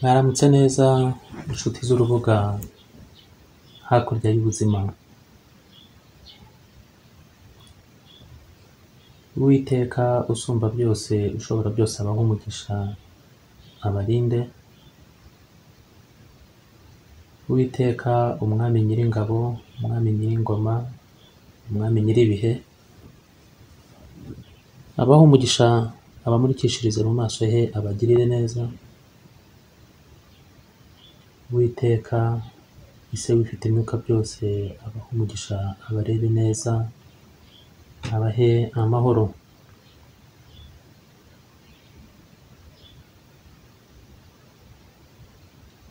Mwaramutse neza inshuti z'urubuga hakurya y'ubuzima uwiteka usumba byose ushobora byose abaho umugisha abarinde uwiteka umwami nyiringabo umwami nyiringoma umwami nyiribihe abaho umugisha abamurikishirize mu maso he abagirire neza uwiteka ise wifite imyuka byose abaho umugisha abarebe neza abahe amahoro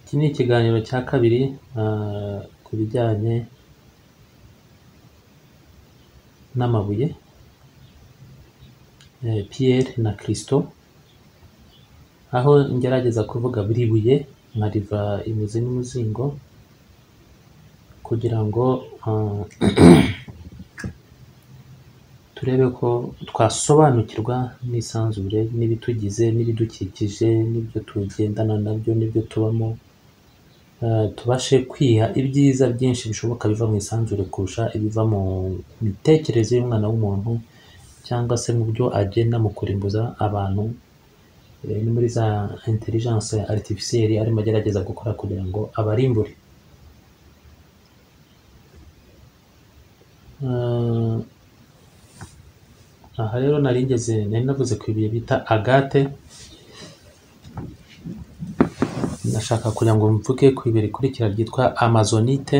iki ni ikiganiro cya kabiri ah, ku bijyanye n'amabuye eh, Pierre na Kristo aho ngerageza kuvuga buri buye nkariva imizi n'umuzingo kugira ngo ah, turebe ko twasobanukirwa n'isanzure n'ibitugize n'ibidukikije n'ibyo tugendana nabyo n'ibyo tubamo eh, tubashe kwiha ibyiza byinshi bishoboka biva mu isanzure kurusha ibiva mu mitekerereze y'umwana w'umuntu cyangwa se mu byo agenda mu kurimbuza abantu eh, ni muri za intelligence artificielle arimo agerageza gukora kugira ngo abarimbure Eh, aha rero nari ngeze nari navuze ku ibuye bita agate ndashaka kugira ngo mvuge ku ibuye rikurikira ryitwa amazonite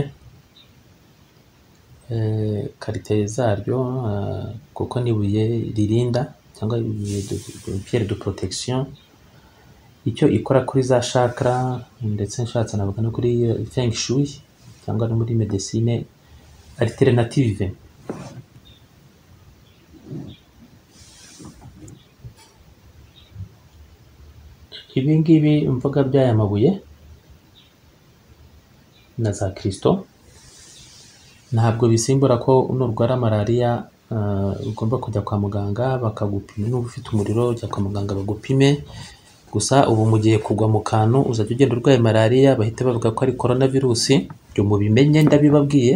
eh, karite zaryo eh, kuko ni ibuye ririnda cyangwa ibuye de- pierre de protection icyo ikora kuri za chakra ndetse nshatse navuga no kuri eh, feng shui cyangwa no muri medecine alternative ibi ngibi mvuga by'aya mabuye na za kirisito ntabwo bisimbura ko nurwara malariya eh, ugomba kujya kwa muganga bakagupima niba ufite umuriro ujya kwa muganga bagupime gusa ubu mu gihe kugwa mu kantu uzajya ugenda urwaye malariya bahita bavuga ko ari korona virusi ibyo mubimenye ndabibabwiye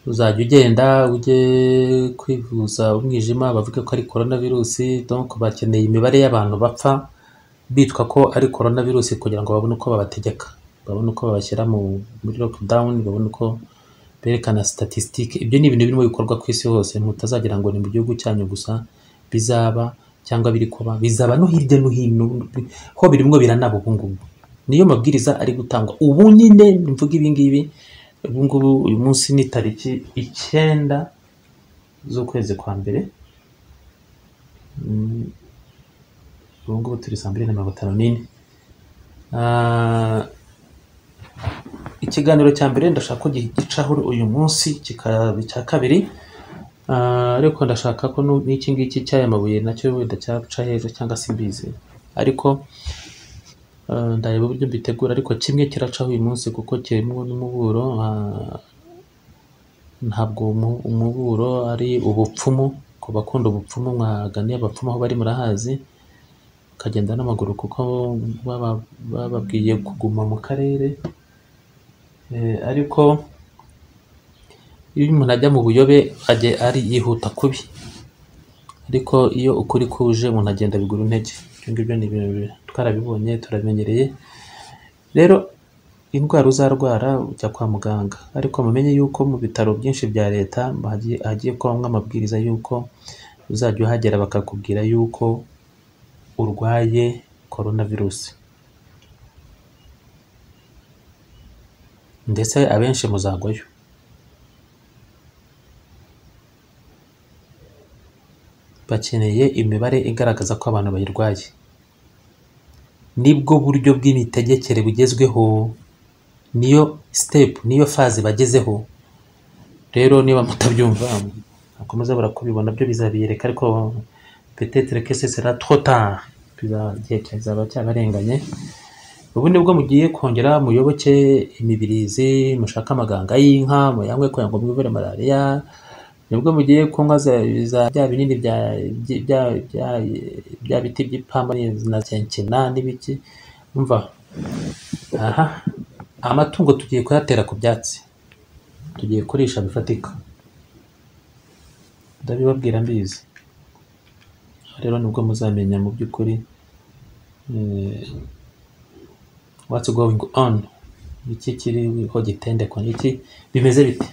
uzajya ugenda ujye kwivuza umwijima bavuge ko ari korona virusi donc bakeneye imibare y'abantu bapfa bitwa ko ari korona virusi kugira ngo babone uko babategeka babone uko babashyira mu muri lockdown babone uko berekana statistique ibyo ni ibintu birimo bikorwa ku isi hose mutazagira ngo ni mu gihugu cyanyu gusa bizaba cyangwa biri kuba bizaba no hirya no hino ho birimwo biranaba ubu ngubu niyo mabwiriza ari gutangwa ubu nyine mvuga ibi ngibi ubu ngubu uyu munsi ni tariki icyenda z'ukwezi kwa mbere Mm, ubu ngubu turi saa mbiri na mirongo itanu n'ine Ah, ikiganiro cya mbere ndashaka ko gicaho uyu munsi kikaba icya kabiri Ah, ariko ndashaka ko nu- n'iki ngiki cy'aya mabuye nacyo wenda cyaca heza cyangwa se imbizi ariko ah, ndareba uburyo mbitegura ariko kimwe kiracaho uyu munsi kuko kirimo n'umuburo ah, ntabwo umu- umuburo ari ubupfumu ku bakunda ubupfumu mwaganiye abapfumu aho bari murahazi mukagenda n'amaguru kuko baba- bababwiye kuguma mu karere Eh, ariko iyo umuntu ajya mu buyobe ajya ari yihuta kubi ariko iyo ukuri kuje umuntu agenda bigura intege ibyo ngibyo ni ibintu bi- twarabibonye turabimenyereye rero indwara uzarwara ujya kwa muganga ariko mumenye yuko mu bitaro byinshi bya leta hagiye hagiye kubamo amabwiriza yuko uzajya uhagera bakakubwira yuko urwaye korona virusi ndetse abenshi muzagwayo bakeneye imibare igaragaza ko abantu bayirwaye nibwo buryo bw'imitegekere bugezweho niyo step niyo faze bagezeho rero niba mutabyumva bakomeza barakubibona byo bizabiyereka ariko peut-être que ce sera trop tard Biza- igihe kizaba cyabarenganye ubu nibwo mugiye kongera muyoboke imibirizi mushake amaganga y'inka muyanywe kugira ngo mwivure malariya nibwo mugiye kunywa za- za- bya binini bya- byi- bya- bya- bya biti by'ipamba na kenkena n'ibiki umva aha amatungo tugiye kuyatera ku byatsi tugiye kurisha bifatika ndabibabwira mbizi Aha rero nibwo muzamenya mu by'ukuri eh, what's going on iki kiriho gitende kwa iki bimeze bite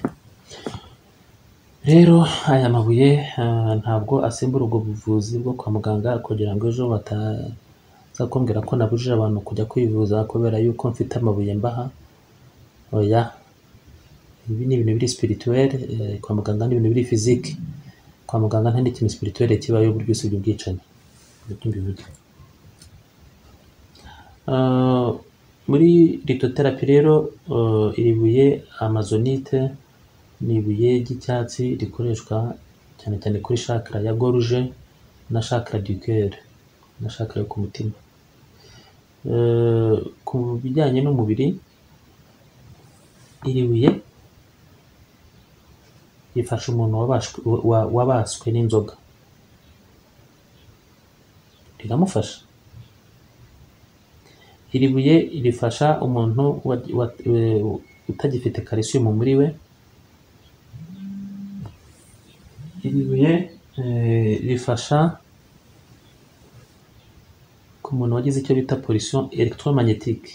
rero aya mabuye ah, ntabwo asimbura ubwo buvuzi bwo kwa muganga kugira ngo ejo bataza kumbwira ko nabujije abantu kujya kwivuza kubera yuko mfite amabuye mbaha oya ibi ni ibintu biri spirituel eh, kwa muganga ni ibintu biri physique kwa muganga nta n'ikintu spirituel kibayeho buryo usibye ubwicanyi Nibyo mbivuge. Ah, muri litoterapi rero ah, iri buye amazonite ni ibuye ry'icyatsi rikoreshwa cyane cyane kuri shakara ya goruje na shakara du cœur na shakara yo ku mutima Eh, ku bijyanye n'umubiri iri buye rifasha umuntu wabashwe- wa- wabaswe n'inzoga riramufasha iri buye rifasha umuntu wa- wa- eh, utagifite calcium muri we iri buye eh, rifasha ku muntu wagize icyo bita pollution electromagnétique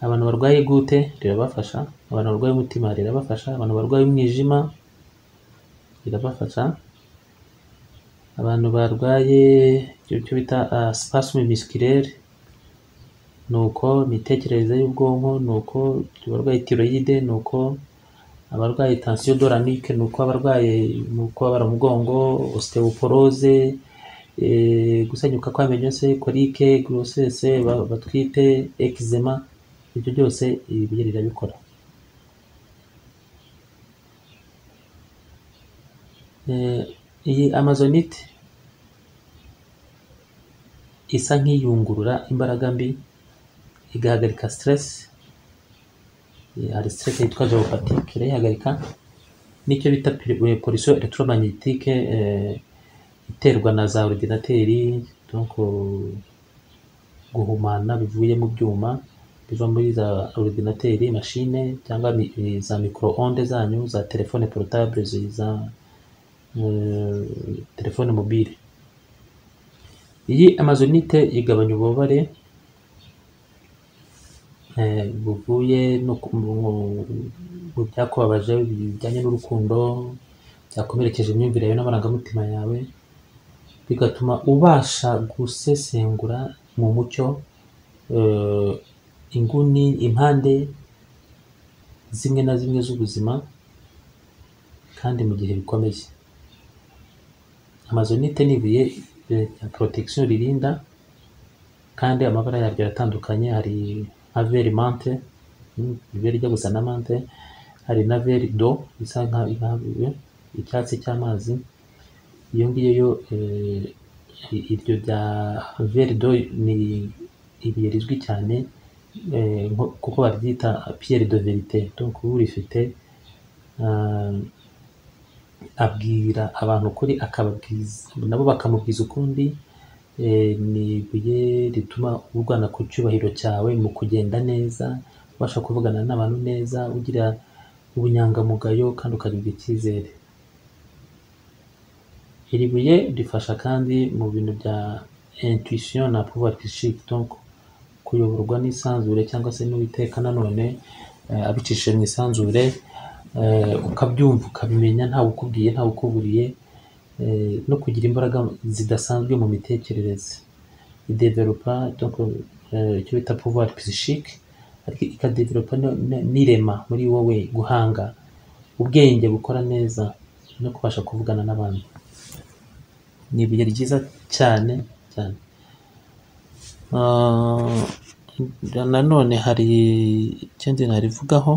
abantu barwaye gute rirabafasha abantu barwaye umutima rirabafasha abantu barwaye umwijima rirabafasha abantu barwaye icyo cyo bita uh, spasme musculaire ni uko imitekerereze y'ubwonko ni uko abarwaye tiroyide ni uko abarwaye tensiyo doranike ni uko abarwaye ni uko babara umugongo osteoporose eh, gusenyuka kw'amenyo se korike grossesse ba- batwite eczema ibyo byose ibi bihe rirabikora Eh, iyi amazonite isa nk'iyungurura imbaraga mbi igahagarika stress Eh, hari stress yitwa geopathique irayihagarika nicyo bita pollution electromagnétique eh, iterwa na za ordinateri donc eh, guhumana bivuye mu byuma biva muri za ordinateri mashine cyangwa mi- eh, za micro-onde zanyu za telefone porotable za eh, telefone mobile iyi amazonite igabanya ububabare eh, buvuye no ku- mu- mu byakubabaje bijyanye n'urukundo byakomerekeje imyumvire yawe n'amarangamutima yawe bigatuma ubasha gusesengura mu mucyo eh, inguni impande zimwe na zimwe z'ubuzima kandi mu gihe bikomeye amazonite ni ibuye eh, rya protection ririnda kandi amabara yaryo aratandukanye hari nka veri mante mm, veri ijya gusa na mante hari na veri do isa nka nka- icyatsi cy'amazi iyo ngiyo yo eh, i- iryo rya verido ni ibuye rizwi cyane eh, nko- kuko baryita piyeri de verite donc urifite ah, abwira abantu ukuri akababwiza nabo bakamubwiza ukundi eh, ni ibuye rituma urwana ku cyubahiro cyawe mu kugenda neza ubasha kuvugana n'abantu neza ugira ubunyangamugayo kandi ukagirwa icyizere iri buye rifasha kandi mu bintu bya intuition na pouvoir psychique donc kuyoborwa n'isanzure cyangwa se n'uwiteka nanone eh, abicishije mu isanzure eh, ukabyumva ukabimenya ntawe ukubwiye ntawe ukuburiye eh, no kugira imbaraga zidasanzwe mu mitekerereze idevelopa donc eh, icyo bita pouvoir psychique ariko ikadevelopa no- no- n'irema muri wowe guhanga ubwenge bukora neza no kubasha kuvugana n'abantu ni ibuye ryiza cyane cyane Ah, nanone hari ikindi narivugaho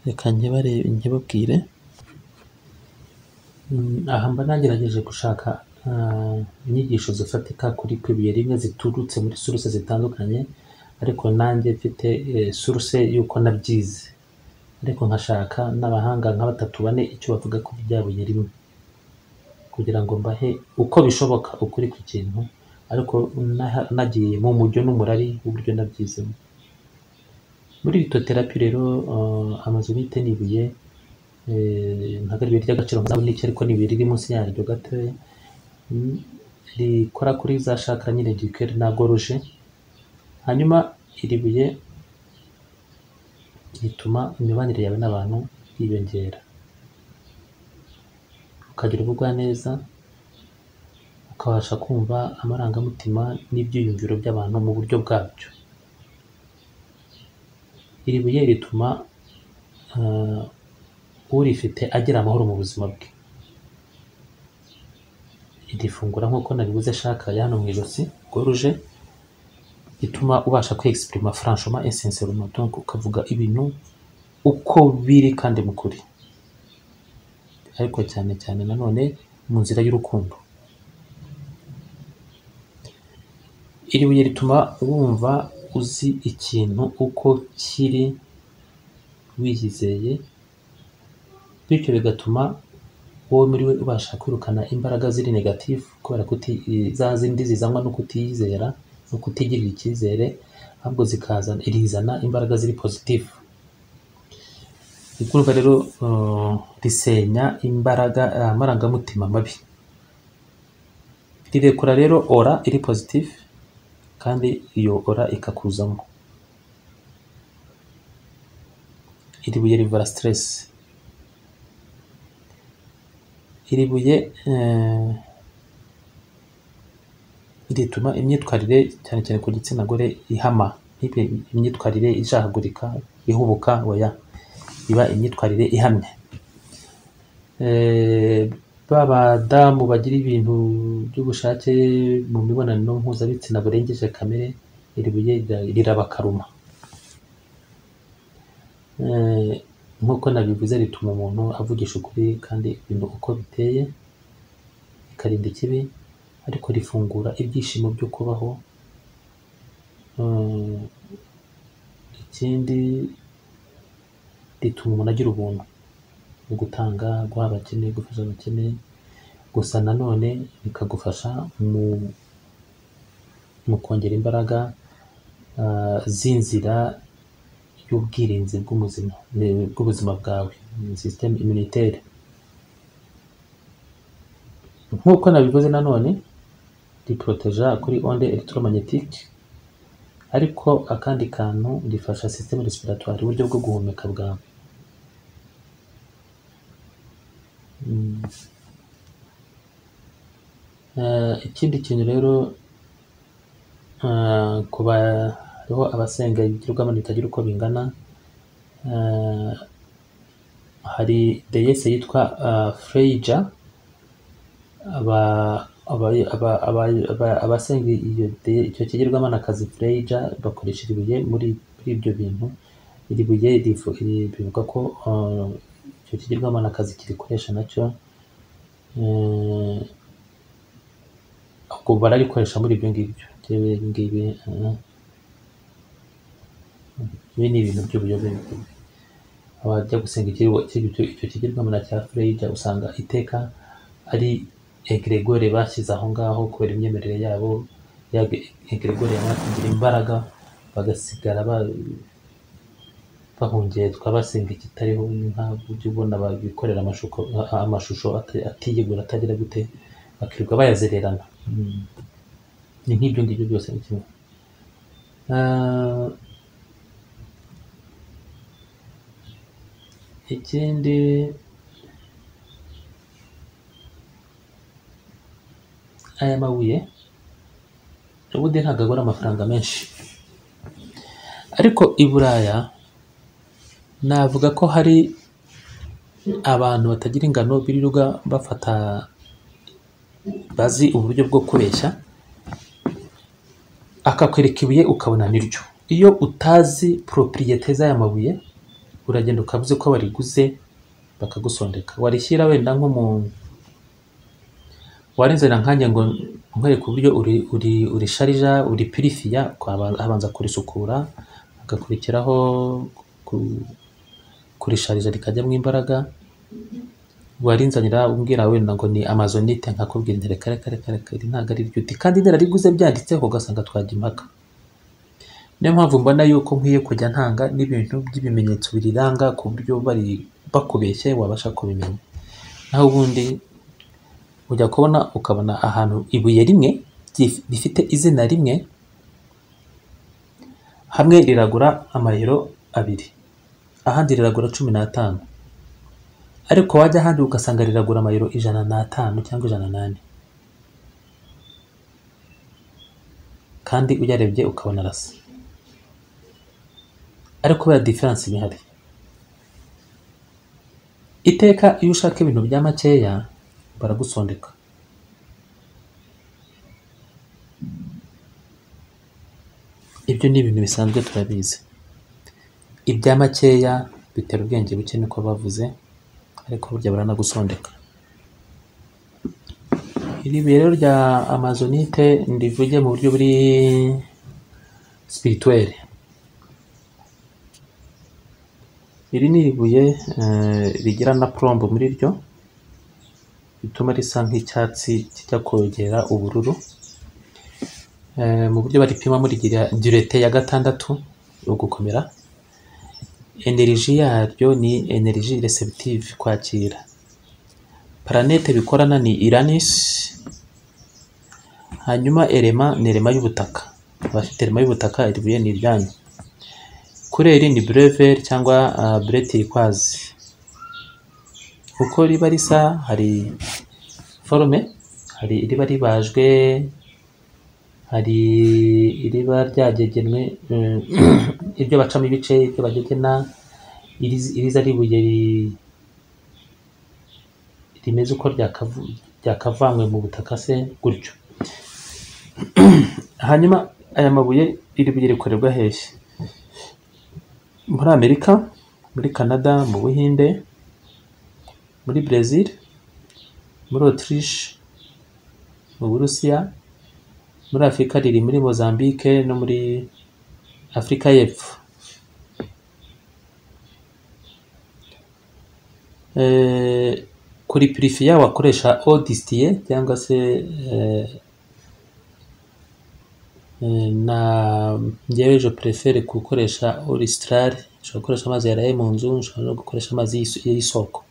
reka nkibare nkibabwire Mm, aha mba nagerageje gushaka ah, inyigisho zifatika kuri ku ibuye rimwe ziturutse muri suruse zitandukanye ariko nanjye mfite eh, suruse y'uko nabyize ariko nkashaka n'abahanga nka batatu bane icyo bavuga kuri rya buye rimwe kugira ngo mbahe uko bishoboka ukuri ku kintu ariko naha- nagiye mu mujyo n'umurari w'uburyo nabyizemo muri ito terapi rero eh, amazu bite n'ibuye eh, ntabwo ari ibuye ry'agaciro nkazabona iki ariko ni ibuye riri munsi yaryo gatoya Mm, rikora kuri za shakara nyine gikeri na goruje hanyuma iri buye rituma imibanire yawe n'abantu yiyongera ukagira ubugwaneza ukabasha kumva amarangamutima n'ibyiyumviro by'abantu mu buryo bwabyo iri buye rituma eh, urifite agira amahoro mu buzima bwe iri fungura nk'uko naribuze ashaka hano mu ijosi goruje rituma ubasha kwexprima franchement et sincèrement donc ukavuga ibintu uko biri kandi mu kuri ariko cyane cyane nanone mu nzira y'urukundo iri buye rituma wumva uzi ikintu uko kiri wiyizeye bityo bigatuma wowe muri we ubasha kwirukana imbaraga ziri negatifu kubera kuti za zindi zizanwa no kutiyizera no kutigirira icyizere ahubwo zikazana irizana imbaraga ziri pozitifu igurwa rero eh, risenya imbaraga eh, amarangamutima mabi rirekura rero ora iri pozitifu kandi iyo ora ikakuzamo iri buye rivura siteresi iri buye eh, rituma imyitwarire cyane cyane ku gitsina gore ihama ntibe imyitwarire ijahagurika ihubuka oya iba imyitwarire ihamye Eh, ba badamu bagira ibintu by'ubushake mu mibonano mpuzabitsina burengeje kamere iri buye rira- rirabakaruma Eh, nk'uko nabivuze rituma umuntu avugisha ukuri kandi ibintu uko biteye ikarinda ikibi ariko rifungura ibyishimo byo kubaho Eh, ikindi rituma umuntu agira ubuntu mu gutanga guha abakene gufasha abakene gusa nanone bikagufasha mu mu kongera imbaraga eh, z'inzira y'ubwirinzi bw'ubuzima eh, bw'ubuzima bwawe system immunitaire nk'uko nabivuze nanone riporoteja kuri onde electromagnetique ariko akandi kantu rifasha system respiratoire uburyo bwo guhumeka bwawe Mm. Eh, ikindi kintu rero eh, ku bariho abasenga ibigirwamana bitagira uko bingana eh, hari deyese yitwa eh, Freyja aba- aba- aba- aba- aba- abasenga iyo de- icyo kigirwamana kazi Freyja bakoresha iri buye muri muri ibyo bintu iri buye rivu- ri- bivuga ko eh, icyo kigirwamana kazi kirikoresha nacyo eh, ubwo bararikoresha muri ibyo ngibyo Ibi ngibi eh, ibi ni ibintu by'ubuyobe abajya gusenga ikirwa icyo icyo kigirwamana cya Freyja usanga iteka ari egregore bashyize aho ngaho kubera imyemerere yabo ya egregore yamara kugira imbaraga bagasigara ba- bahungetswa basenga ikitariho nk'aho ujya ubona bikorera amashusho amashusho ata- atiyegura atagira gute bakirirwa bayazererana Mm. ni nk'ibyo ngibyo byose ni kimwe Ah, ikindi aya mabuye ubundi ntabwo agura amafaranga menshi ariko i Buraya navuga ko hari abantu batagira ingano birirwa bafata bazi uburyo bwo kubeshya akakwereka ibuye ukabona niryo iyo utazi propriyete z'aya mabuye uragenda ukavuze ko wariguze bakagusondeka warishyira wenda nko mu warinzanira nkanjye ngo nkwereke uburyo uri uri urisharija uripirifiya ukaba- abanza kurisukura hagakurikiraho ku- kurisharija rikajyamo imbaraga warinzanira umbwira wenda ngo ni amazonite nkakubwira nti reka reka reka reka iri ntabwo ari ryo uti kandi narariguze byanditseho ugasanga twajya impaka niyo mpamvu mbona yuko nkwiye kujya ntanga n'ibintu by'ibimenyetso biriranga ku buryo bari bakubeshye wabasha kubimenya naho ubundi ujya kubona ukabona ahantu ibuye rimwe ryif- rifite izina rimwe hamwe riragura amayero abiri ahandi riragura cumi n'atanu ariko wajya ahandi ugasanga riragura amayero ijana n'atanu cyangwa ijana n'ane kandi uyarebye ukabona arasa ariko kubera diferanse iba ihari iteka iyo ushaka ibintu bya makeya baragusondeka ibyo ni ibintu bisanzwe turabizi ibya makeya bitera ubwenge buke niko bavuze ariko burya baranagusondeka iri buye rero rya amazonite ndivuge mu buryo buri spirituel iri ni ibuye eh, rigira na plombo muri ryo bituma risa nk'icyatsi kijya kogera ubururu Eh, mu buryo baripimamo rigira durete ya gatandatu yo gukomera eneriji yaryo ni eneriji receptive kwakira planete bikorana ni Uranus hanyuma elema ni elema y'ubutaka abafite elema y'ubutaka iri buye ni iryanyu kureri ni brevel cyangwa uh, bretirikwazi uko riba risa hari forume hari iriba ribajwe hari iriba ryagegenwe eh, ibyo bacamo ibice ibyo bagegena iriz- iriza ari ibuye ri- rimeze uko ryakavu- ryakavanywe mu butaka se gutyo hanyuma aya mabuye iri buye rikorerwa hehe muri amerika muri canada mu buhinde muri brezil muri autriche mu burusiya muri afurika riri muri mozambique no muri afurika y'epfo Eh, kuri purifiya wakoresha odisitiye cyangwa se eh, eh, na njyewe je prefere gukoresha oristrare nshobora gukoresha amazi yaraye mu nzu nshobora no gukoresha amazi y'is- y'isoko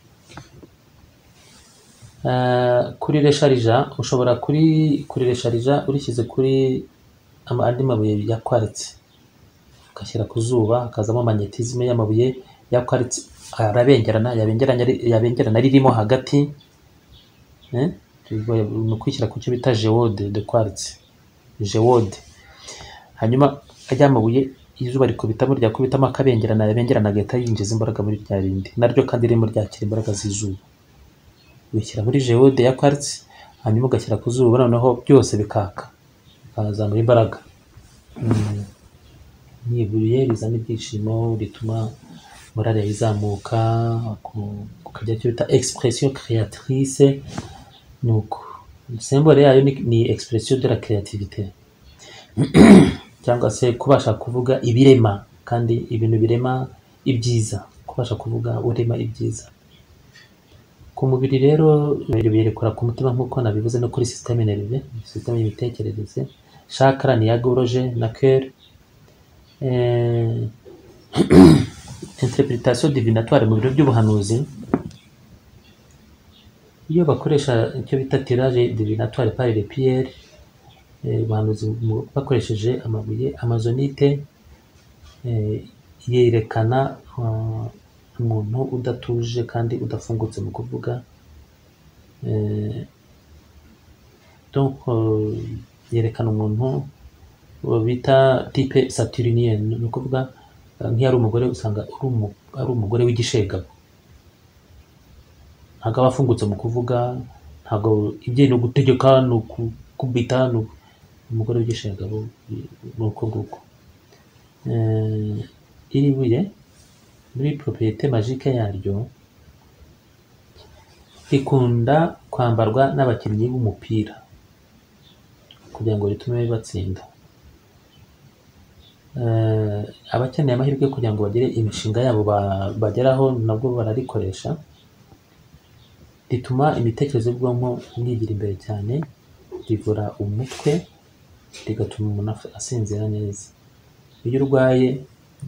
Eh, kuri resharija ushobora kuri kuri resharija urishyize kuri ama- andi mabuye ya kwaritse ugashyira ku zuba hakazamo magnetizme y'amabuye ya kwaritse arabengerana yabengerana yabengerana ririmo hagati eh, ni ukwishyira ku cyo bita geode de kwaritse geode hanyuma ajya mabuye izuba rikubitamo ryakubitamo akabengerana yabengerana agahita yinjiza imbaraga muri rya rindi naryo kandi ririmo ryakira imbaraga z'izuba ubishyira muri geode ya quartz hanyuma ugashyira ku zuba noneho byose bikaka bikazamura imbaraga Mm. ni ibuye rizana ibyishimo rituma morale yawe izamuka ku- ukagira icyo bita expression créatrice ni uko sembore yayo ni, ni expression de la créativité cyangwa se kubasha kuvuga ibirema kandi ibintu birema ibyiza kubasha kuvuga urema ibyiza ku mubiri rero ibintu birekura ku mutima nk'uko nabivuze no kuri systeme nerve systeme y'imitekerereze chakra ni iya gorge na cœur eh, interpretation divinatoire mu biro by'ubuhanuzi iyo bakoresha icyo bita tirage divinatoire par les pierres eh, ubuhanuzi mu- bakoresheje amabuye amazonite eh, yerekana eh, umuntu udatuje kandi udafungutse mu kuvuga Eh, donc euh, yerekana umuntu uwo bita type saturnien ni ukuvuga eh, nk'iyo ari umugore usanga ari umu- ari umugore w'igishegabo ntabwo aba afungutse mu kuvuga ntabwo ibye ni ugutegeka ni ukubita ni uku- umugore w'igishegabo ni uko nguko Eh, iri buye muri propriete magique yaryo rikunda kwambarwa n'abakinnyi b'umupira kugira ngo ritume batsinda eh, abakeneye amahirwe yo kugira ngo bagire imishinga yabo ba- bageraho nabwo bararikoresha rituma imitekerereze y'ubwonko bwigira imbere cyane rivura umutwe rigatuma umuntu af- asinzira neza iyo urwaye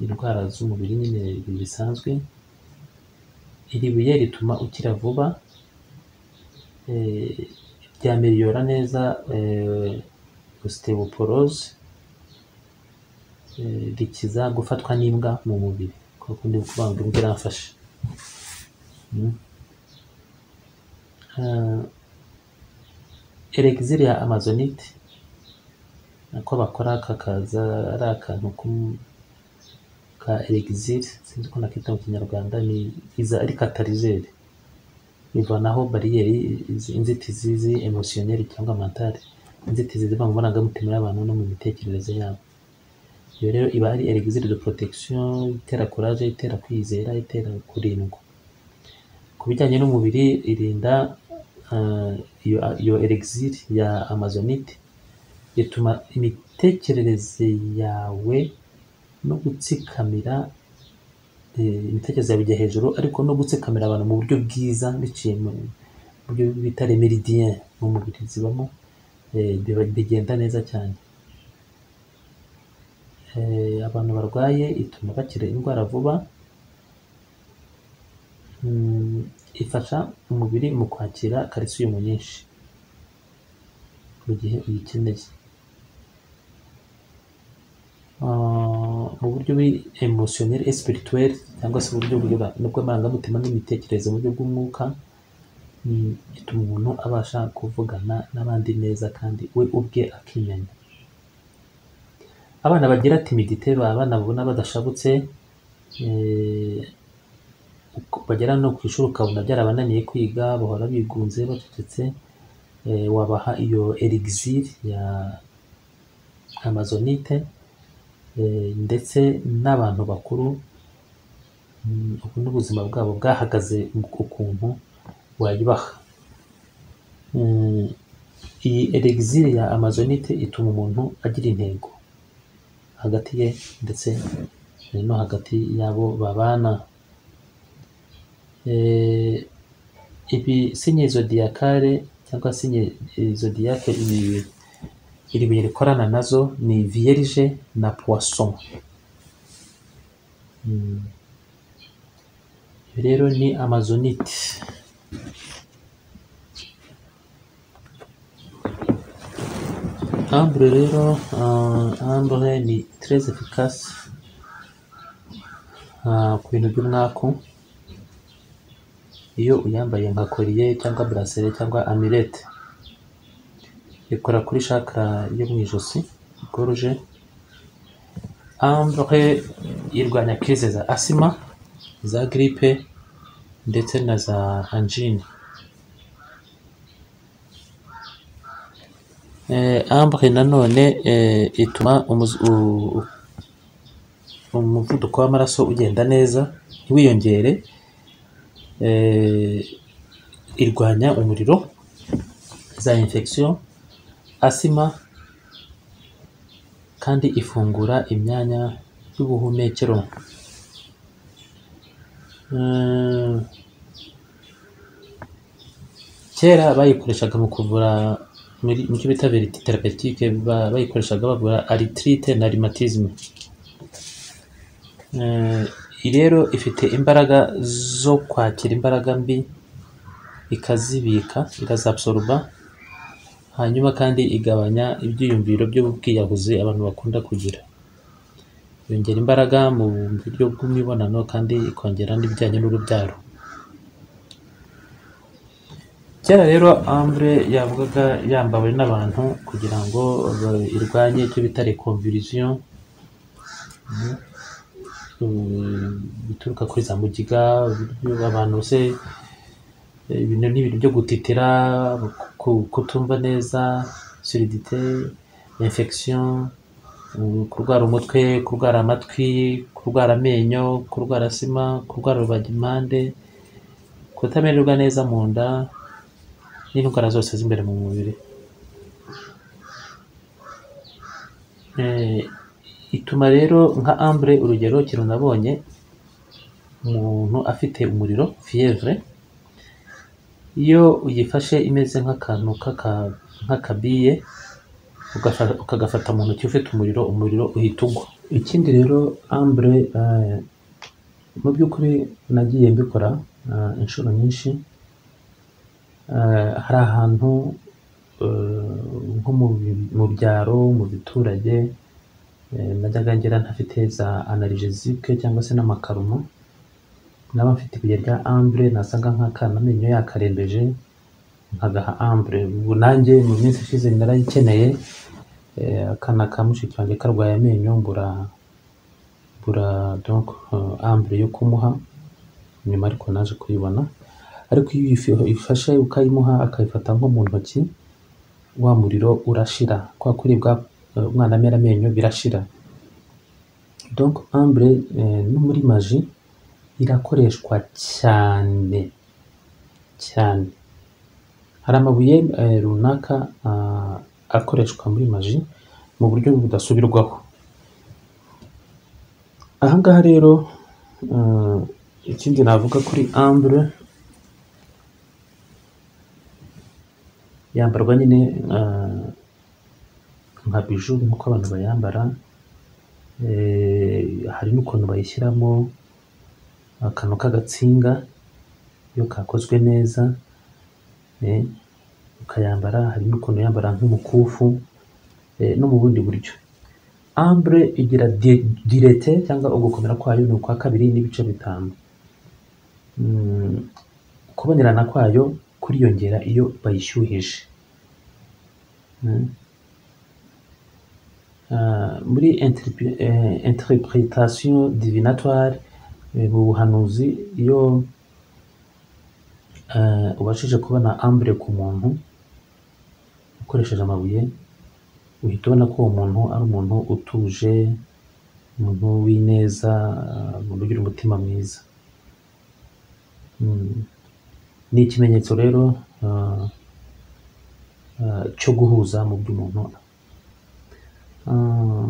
indwara z'umubiri nyine bisanzwe iri buye rituma ukira vuba eh, ryamiliyora neza eh, osteoporosi eh, rikiza gufatwa n'imbwa mu mubiri kwa kundi kuvuga ngo imbwa iramfashe Mm. Ah, Elixir ya amazonite nako bakora kakaza ari akantu k'um- ka elixir sinzi ko nakita mu kinyarwanda ni iza ari katarizeri bivanaho bariyeri izi- inzitizi zi emosiyoneri cyangwa mentale inzitizi ziva mu marangamutima y'abantu no mu mitekerereze yabo iyo rero iba ari elixir de protection itera courage itera kwizera itera kurindwa ku bijyanye n'umubiri irinda ah, iyo iyo elixir ya amazonite ituma imitekerereze yawe no gutsikamira eh, imitekerereze yawe ijya hejuru ariko no gutsikamira abantu mu buryo bwiza biciye mu mu buryo bita remeridien mu mubiri zibamo eh, biba- bigenda neza cyane Eh, abantu barwaye ituma bakira indwara vuba Mm, ifasha umubiri mu kwakira kalisiyumu nyinshi mu gihe uyikeneye Ah, mu buryo emotionel et spirituel cyangwa se uburyo bw'ibwa- bw'amarangamutima n'imitekerereze mu buryo bw'umwuka mm, ituma umuntu abasha kuvugana n'abandi neza kandi we ubwe akimenya abana bagira timidite baba abana babona badashabutse eh, uko- bagera no ku ishuri ukabona byarabananiye kwiga bahora bigunze bacecetse eh, wabaha iyo elixir ya amazonite eh, ndetse n'abantu bakuru mm, ubu n'ubuzima bwabo bwahagaze ukuntu wayibaha Mm, iyi elixir ya amazonite ituma umuntu agira intego hagati ye ndetse eh, no hagati y'abo babana Eh, ibi sinye zodiyakare cyangwa sinye eh, zodiyake ibi iri buye rikorana nazo ni vierge na poisson Mm. Ibi rero ni amazonite ambre rero ah, ambre ni très efficace ah, ku bintu by'umwaku iyo uyambaye nka koriye cyangwa burasere cyangwa amirete ikora kuri shakara yo mu ijosi goruje ambre irwanya kirize za asima za gripe ndetse na za angine Eh, ambre nanone eh, ituma umuzi- u- u- umuvuduko w'amaraso ugenda neza ntiwiyongere eh, irwanya umuriro za infection asima kandi ifungura imyanya y'ubuhumekero Mm, kera bayikoreshaga mu kuvura muri- mu cyo bita verite terapetike bayikoreshaga bavura aritirite na rimatizime Eh, iyi rero ifite imbaraga zo kwakira imbaraga mbi ikazibika ikazabsoruba hanyuma kandi igabanya ibyiyumviro by'ubwiyahuzi abantu bakunda kugira yongera imbaraga mu buryo bw'imibonano kandi ikongera n'ibijyanye n'urubyaro kera rero ambre yavugaga yambawe n'abantu kugira ngo ba- irwanye icyo bita reconvulsion eh, bituruka kuri za mugiga uburyo abantu se eh, ibintu ni ibintu byo gutitira ku- kutumva neza suridite infection eh, kurwara umutwe kurwara amatwi kurwara amenyo kurwara sima kurwara rubagimpande kutamererwa neza mu nda n'indwara zose z'imbere mu mubiri Eh, ituma rero nka ambure urugero ikintu nabonye umuntu afite umuriro fievre iyo uyifashe imeze nk'akantu k'aka- nk'akabiye ugafa- ukagafata mu ntoki ufite umuriro umuriro uhita ugwa ikindi rero ambure eh, mu by'ukuri nagiye mbikora eh, inshuro nyinshi Eh, hari ahantu eh, nko mu bi- mu byaro mu biturage eh, najyaga ngera ntafite za analgesique cyangwa se n'amakarumo naba mfite ibuye rya ambure nasaga nk'akana amenyo yakarembeje nkagaha ambure ubu nanjye mu minsi ishize narayikeneye Eh, akana ka mushiki wanjye karwaye amenyo mbura mbura donc eh, ambure yo kumuha nyuma ariko naje kuyibona ariko iyo uyifi- uyifashe ukayimuha akayifata nko mu ntoki wa muriro urashira kwa kuribwa eh, umwana amera amenyo birashira donc ambure eh, no muri maji irakoreshwa cyane cyane hari amabuye eh, runaka ah, akoreshwa muri maji mu buryo budasubirwaho aha ngaha rero eh, ikindi navuga kuri ambure yambarwa nyine eh, nka biju nk'uko abantu bayambara eh, hari n'ukuntu bayishyiramo akantu k'agatsinga iyo kakozwe neza eh, ukayambara hari n'ukuntu uyambara nk'umukufu eh, no mu bundi buryo ambure igira di- direte cyangwa ugukomera kwayo ni ukwa kabiri n'ibice bitanu Mm, kubonerana kwayo kuriyongera iyo bayishyuhije Mm. Ah, muri interpre- eh, interpretation divinatoire eh, mu buhanuzi iyo eh, ubashije kubona ambure ku muntu ukoresheje amabuye uhita ubona ko uwo muntu ari umuntu utuje umuntu w'ineza ah, umuntu ugira umutima mwiza Mm. ni ikimenyetso rero ah, ah, cyo guhuza mu by'umuntu Ah,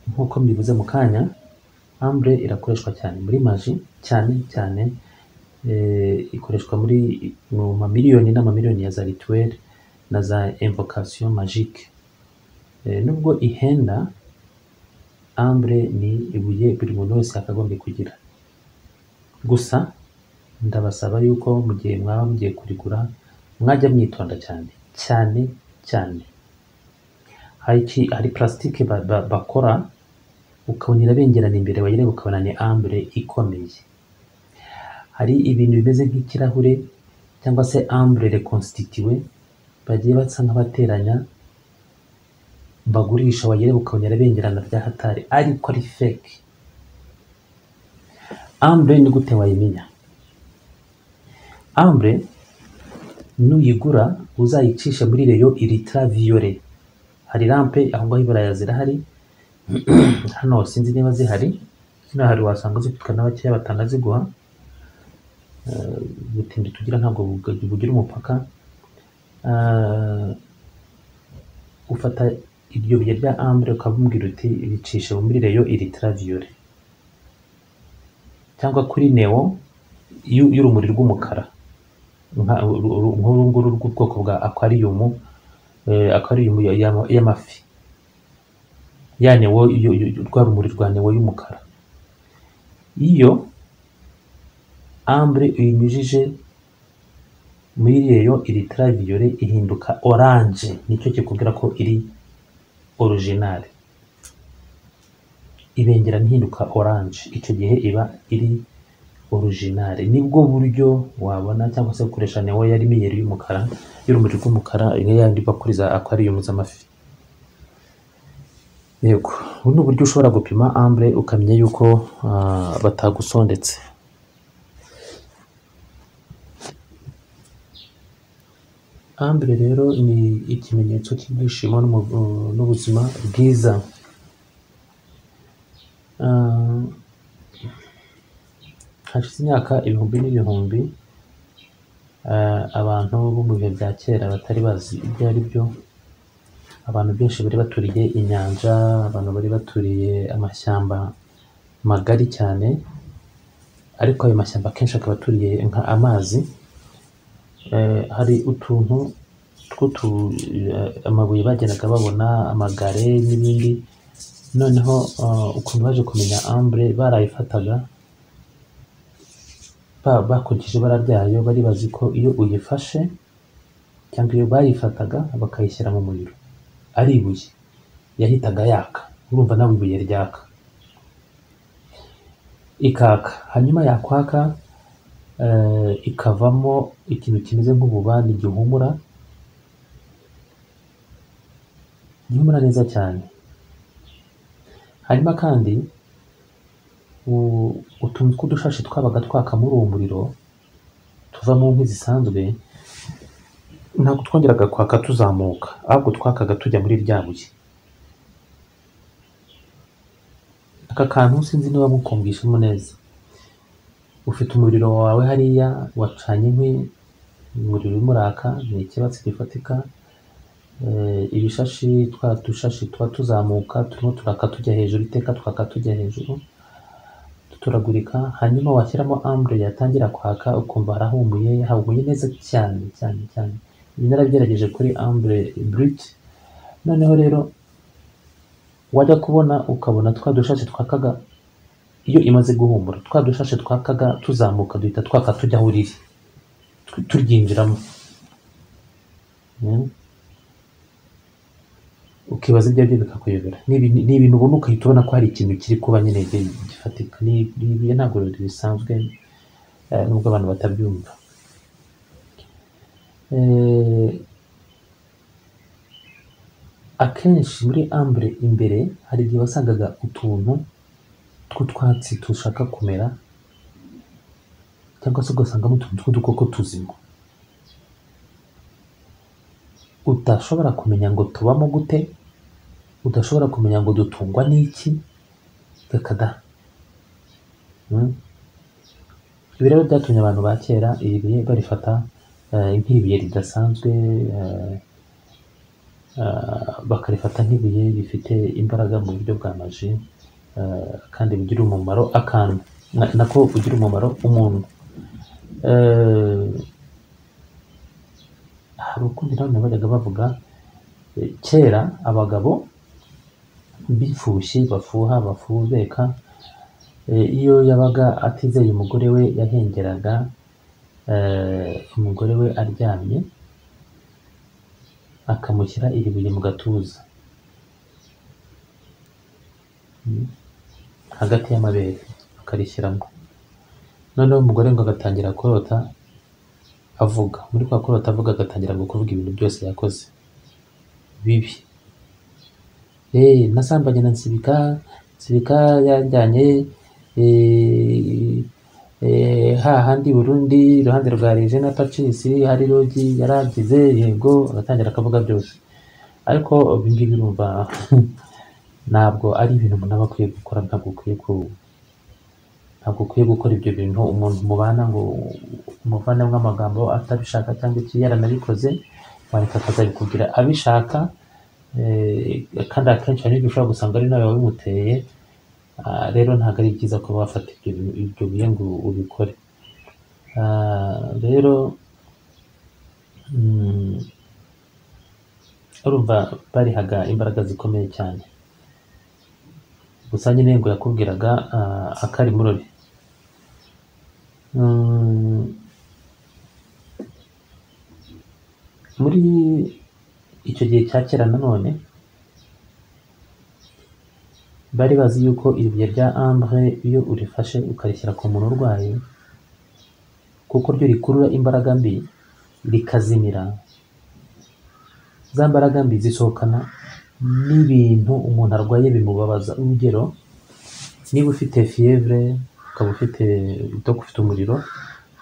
nk'uko mbivuze mu kanya ambure irakoreshwa cyane muri maji cyane cyane eh, ikoreshwa muri mu mamiliyoni n'amamiliyoni ya za rituel na za invocation magique Eh, nubwo ihenda ambure ni ibuye buri muntu wese yakagombye kugira gusa ndabasaba yuko mu gihe mwaba mugiye kurigura mwajya mwitonda cyane cyane cyane hari iki- hari plastique ba- ba- bakora ukabona irabengerana imbere wayireba ukabona ni ambure ikomeye hari ibintu bimeze nk'ikirahure cyangwa se ambure reconstituwe bagiye basa nk'abateranya bagurisha wayireba ukabona irabengerana bya hatari ariko ari fake ambure ni gute wayimenya ambure nuyigura uzayicishe muri reyo iritra viyore hari rampe aho ngaho iburaya zirahari hano sinzi niba zihari zino hari wasanga zifitwe na bakeya batanaziguha Eh, ubutindi tugira ntabwo bug- bugira umupaka Eh, ufata iryo buye rya ambure ukabubwira uti ricishe muri reyo iritra viyore cyangwa kuri neo y'u- y'urumuri rw'umukara nka- uru- uru- nk'uru nguru rw'ubwoko bwa aquarium eh, aquarium ya- ya- y'amafi ya neo yo- yo- yo- rwa rumuri rwa neo y'umukara iyo ambre uyinyujije muri reyo iri traviyore ihinduka oranje nicyo kikubwira ko iri originale ibengera ntihinduka oranje icyo gihe iba iri originale nibwo buryo wabona cyangwa se gukoresha neo ya rimiyeri y'umukara y'urumuri rw'umukara ya yandi bakuriza aquarium z'amafi yego ubu ni uburyo ushobora gupima ambure ukamenya yuko ah, batagusondetse ambure rero ni ikimenyetso cy'ibyishimo n'umu- n'ubuzima bwiza Ah, hashize imyaka ibihumbi n'ibihumbi ah, abantu bo mu bihe bya kera batari bazi ibyo ari byo abantu benshi bari baturiye inyanja abantu bari baturiye amashyamba magari cyane ariko ayo mashyamba akenshi akaba aturiye nka amazi Eh, hari utuntu tw'utu eh, amabuye bageraga babona amagare n'ibindi noneho eh, ukuntu baje kumenya ambure barayifataga ba- bakurikije ibara ryayo bari bazi ko iyo uyifashe cyangwa iyo bayifataga bakayishyira mu muriro ari ibuye yahitaga yaka urumva nawe ibuye ryaka ikaka hanyuma yakwaka eh, ikavamo ikintu kimeze nk'ububani gihumura gihumura neza cyane hanyuma kandi u- utuntu tw'udushashi twabaga twaka muri uwo muriro tuva mu nkwi zisanzwe ntabwo twongeraga kwaka tuzamuka ahubwo twakaga tujya muri rya buye aka kantu sinzi niba mukumvishemo neza ufite umuriro wawe hariya wacanye inkwi umuriro urimo uraka ni ikibatsi gifatika Eh, ibishashi twa dushashi tuba tuzamuka turimo turaka tujya hejuru iteka twaka tujya hejuru duturagurika hanyuma washyiramo ambure yatangira kwaka ukumva harahumuye hahumuye neza cyane cyane cyane ibi narabigerageje kuri ambure brute noneho rero wajya kubona ukabona twa dushashi twakaga iyo imaze guhumura twa dushashe twakaga tuzamuka duhita twaka tujya aho riri tu- turyinjiramo Mm. ukibaza ibyo aribyo bikakuyobera ni ibintu ni ibintu ubona ugahita ubona ko hari ikintu kiri kuba nyine gi- gifatika ni ni ibuye ntabwo bisanzwe eh, nubwo abantu batabyumva Eh, akenshi muri ambure imbere hari igihe wasangaga utuntu tw'utwatsi dushaka kumera cyangwa se ugasangamo utuntu tw'udukoko tuzima udashobora kumenya ngo tubamo gute udashobora kumenya ngo dutungwa n'iki reka da Mm. ibi rero byatumye abantu ba kera iri buye barifata eh, nk'ibuye ridasanzwe eh, eh, bakarifata nk'ibuye rifite imbaraga mu buryo bwa maji eh, kandi bigira umumaro akantu Na- nako ugira umumaro umuntu Eh, hari ukundi nanone bajyaga bavuga eh, kera abagabo bifushye bafuha bafubeka eh, iyo yabaga atizeye umugore we yahengeraga eh, umugore we aryamye akamushyira iri buye mu gatuza hagati y'amabere akarishyiramo noneho umugore ngo agatangira kurota avuga muri kwa kurota avuga agatangira ngo kuvuga ibintu byose yakoze bibi eh nasambanye na nsibika nsibika yanjyanye eh, eh, hahandi i burundi iruhande rwa regina pacis hari rogi yarangize yego agatangira akavuga byose ariko ibingibi urumva ntabwo ari ibintu umuntu aba akwiye gukora ntabwo ukwiye ku- ntabwo ukwiye gukora ibyo bintu umuntu mubana ngo umuvanemo amagambo atabishaka cyangwa iki yaranabikoze wareka akazabikubwira abishaka eh, kandi akenshi hari n'ibyo ushobora gusanga ari nawe wabimuteye Ah, rero ntabwo ari byiza kuba wafata ibyo bintu- ibyo bihe ngo ubikore Ah, rero mm, urumva barihaga imbaraga zikomeye cyane gusa nyine ngo yakubwiraga ah, akari murori Mm, muri icyo gihe cya kera nanone bari bazi yuko iribuye rya ambre iyo urifashe ukarishyira ku muntu urwaye kuko ryo rikurura imbaraga mbi rikazimira za mbaraga mbi zisohokana n'ibintu umuntu arwaye bimubabaza urugero niba ufite fievre ukaba ufite udapfa ufite umuriro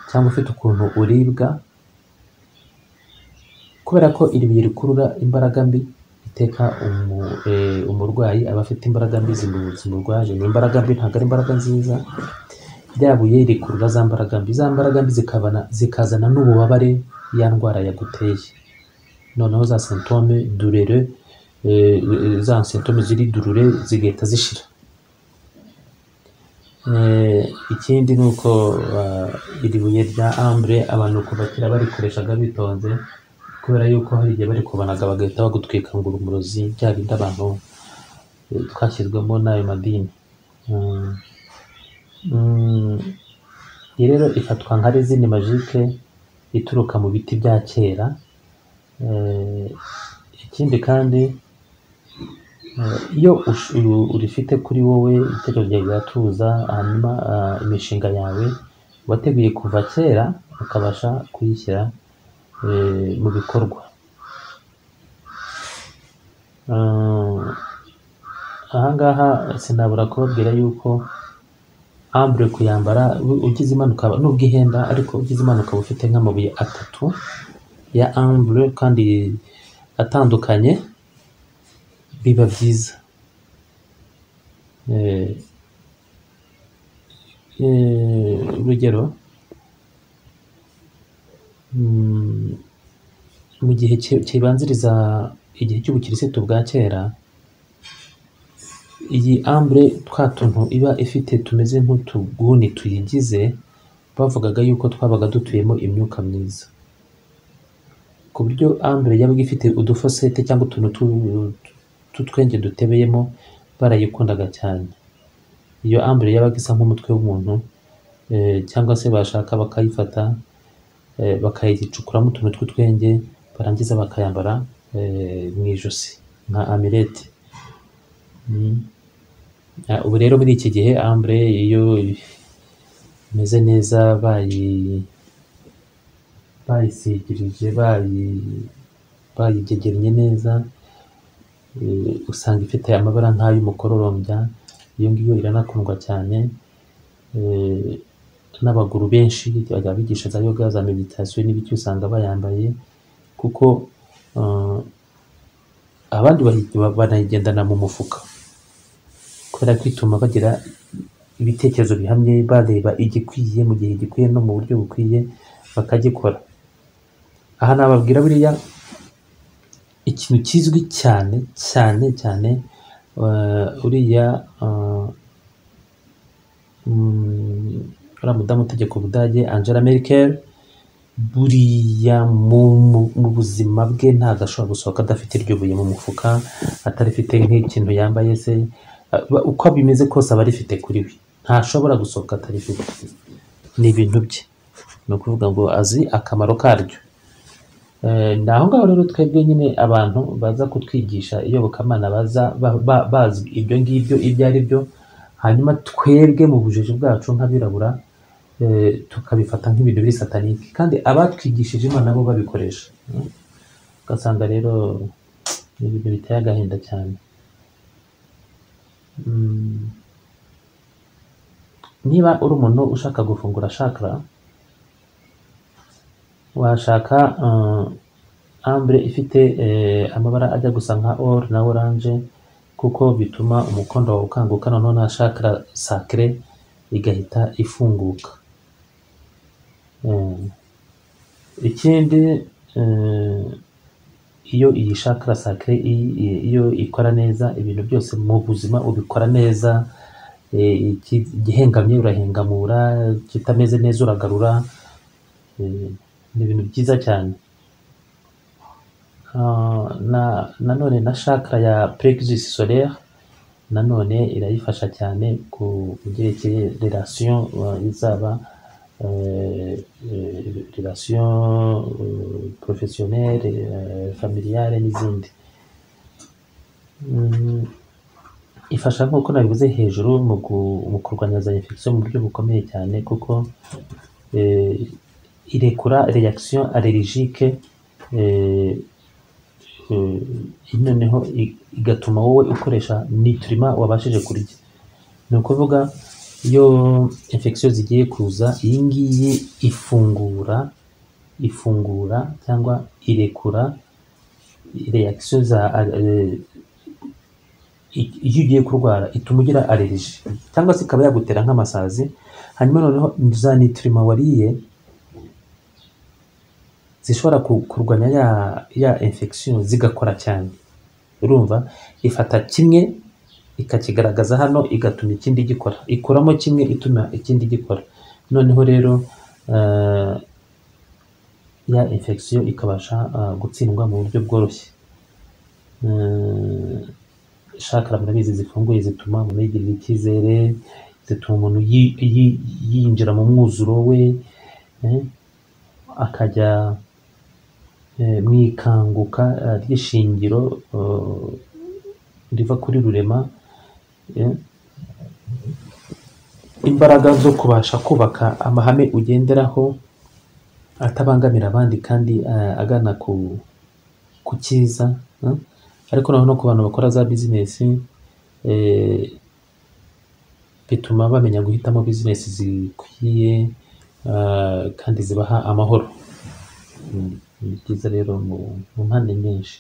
cyangwa ufite ukuntu uribwa kubera ko iri buye rikurura imbaraga mbi iteka umu, eh, umurwayi aba afite imbaraga mbi zimu- zimurwaje ni imbaraga mbi ntabwo ari imbaraga nziza rya buye rikurura za mbaraga mbi za mbaraga mbi zikabana, zikazana n'ububabare ya ndwara yaguteye noneho za sintome durere eh, za symptome ziri durure zigahita zishira Eh, ikindi ni uko ah, iri buye rya ambure abantu kuva kera barikoreshaga bitonze kubera yuko hari igihe barikubanaga bagahita bagutwika ngo uri umurozi bya bindi abantu eh, twashyizwemo n'ayo madini Mm. Mm. Iyi rero ifatwa nka rezine majike ituruka mu biti bya kera Eh, ikindi kandi eh, iyo ush- u- urifite kuri wowe itegeko ryawe riratuza hanyuma ah, imishinga yawe wateguye kuva kera ukabasha kuyishyira eh, mu bikorwa Ah, ahangaha sinabura kubabwira yuko ambure kuyambara u- ugize impanuka nubwo ihenda ariko ugize impanuka uba ufite nk'amabuye atatu ya ambure kandi atandukanye biba byiza Eh, eh, urugero mm, mu gihe ki- kibanziriza igihe cy'ubukirisitu bwa kera iyi ambure twa tuntu iba ifite tumeze nk'utuguni tuyigize bavugaga yuko twabaga dutuyemo imyuka myiza ku buryo ambure yabaga ifite udufosete cyangwa utuntu tu- tw'utwenge dutebeyemo barayikundaga cyane iyo ambure yabaga isa nk'umutwe w'umuntu eh, cyangwa se bashaka bakayifata eh, bakayicukuramo utuntu tw'utwenge barangiza bakayambara eh, mu ijosi nka amirete Mm. Ah, ubu rero muri iki gihe ambure iyo imeze neza bayi bayisigirije bayi bayigegennye neza eh, usanga ifite amabara nk'ay'umukororombya iyo ngiyo iranakundwa cyane eh, n'abaguru benshi bajya bigisha za yoga za meditasiyo n'ibiki usanga bayambaye kuko eh, abandi bayi- banayigendana mu mufuka kubera kwituma bagira ibitekerezo bihamye bareba igikwiye mu gihe gikwiye no mu buryo bukwiye bakagikora aha nababwira buriya ikintu kizwi cyane cyane cyane eh, uriya eh, mm, uriya mudamu utegeka ubudage angela merkel buriya mu, mu, mu buzima bwe ntabwo ashobora gusohoka adafite iryo buye mu mufuka atarifite nk'ikintu yambaye se Aba- uko bimeze kose aba arifite kuri we ntashobora gusohoka atarifite ni ibintu bye ni ukuvuga ngo azi akamaro karyo Eh, ni aho ngaho rero twebwe nyine abantu baza kutwigisha iyobokamana baza ba- ba- bazi ibyo ngibyo ibyo ari byo hanyuma twebwe mu bujiji bwacu nk'abirabura eh, tukabifata nk'ibintu biri satanike kandi abatwigishije imana nabo babikoresha Mm. ugasanga rero ni ibintu biteye agahinda cyane Mm. niba uri umuntu ushaka gufungura shakara washaka eh, ambre ifite eh, amabara ajya gusa nka or na oranje kuko bituma umukondo wawe ukanguka noneho na shakara sacre igahita ifunguka Eh, ikindi eh, iyo iyi shakara sacre i- i- iyo ikora neza ibintu byose mu buzima ubikora neza eh, iki- igihengamye urahengamura kitameze neza uragarura eh, ni ibintu byiza cyane Ah, na nanone na shakara ya plexus solaire nanone irayifasha cyane ku byerekeye relation eh, izaba eh, eh, relation eh, professionnelle eh, familiale n'izindi Mm, ifasha nk'uko nabivuze hejuru mu gu- mu kurwanya za infection mu buryo bukomeye cyane kuko eh, irekura reaction allergique eh, eh, noneho i- igatuma wowe ukoresha nitrima wabashije kurya ni ukuvuga iyo infection zigiye kuza iyi ngiyi ifungura ifungura cyangwa irekura reaction za eh, i- iyo ugiye kurwara ituma ugira aleriji cyangwa se ikaba yagutera nk'amasazi hanyuma noneho za nitrima wariye zishobora ku- kurwanya ya ya infection zigakora cyane urumva ifata kimwe ikakigaragaza hano igatuma ikindi gikora ikuramo kimwe ituma ikindi gikora noneho rero eh, ya infection ikabasha ah, gutsindwa mu buryo bworoshye Eh, chakra murabizi zifunguye zituma umuntu yigirira icyizere zituma umuntu yi- yi- yinjira mu mwuzuro we eh, akajya eh, mu ikanguka eh, ry'ishingiro eh, riva kuri rurema eh, imbaraga zo kubasha kubaka amahame ugenderaho atabangamira abandi kandi eh, agana ku ku cyiza eh. ariko naho no ku bantu bakora za bizinesi eh, bituma bamenya guhitamo bizinesi zikwiye eh, kandi zibaha amahoro Mm, ni byiza rero mu mu mpande nyinshi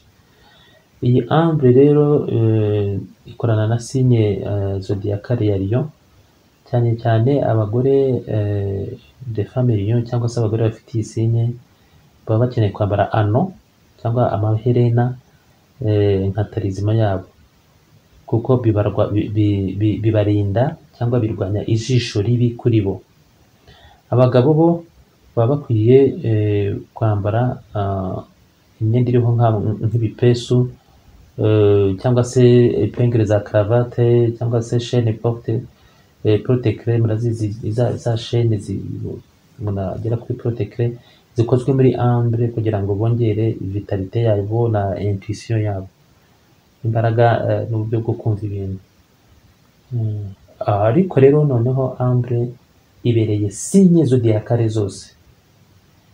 iyi ambre rero eh, ikorana na sinye eh, zodiyakare ya lion cyane cyane abagore eh, de femme lion cyangwa se abagore bafite iyi sinye baba bakeneye kwambara ano cyangwa amaherena eh, nka tarizima yabo kuko bibarwa bi- bi- bi- bibarinda cyangwa birwanya ijisho ribi kuri bo abagabo bo baba bakwiye eh, kwambara ah, imyenda iriho nka- nk'ibipesu eh, cyangwa se epengere za karavate cyangwa se shene porte eh, porte creme murazizi za za shene zi- umuntu agera kuri porte creme zikozwe muri ambre kugira ngo bongere vitalite yabo na intuition yabo imbaraga eh, n'uburyo bwo kumva ibintu Mm. ariko rero noneho ambre ibereye sinye zodiyakare zose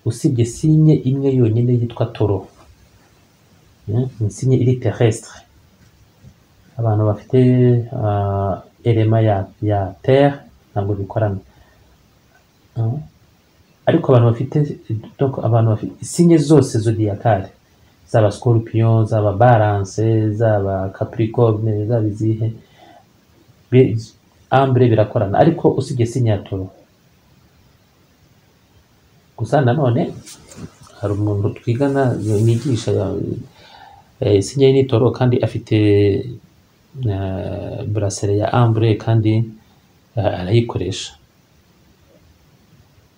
usibye sinye imwe yonyine yitwa toro Mm, ni sinye iri terrestre abantu bafite ah, elema ya ya terre ntabwo bikorana Mm. ariko abantu bafite donc abantu bafite sinye zose zodiyakare zaba scorpion zaba balance zaba capricorne zaba izihe be- ambre birakorana ariko usibye sinye ya toro gusa nanone hari umuntu twigana nigisha eh, sinye y'itoro kandi afite eh, brasere ya ambre kandi eh, arayikoresha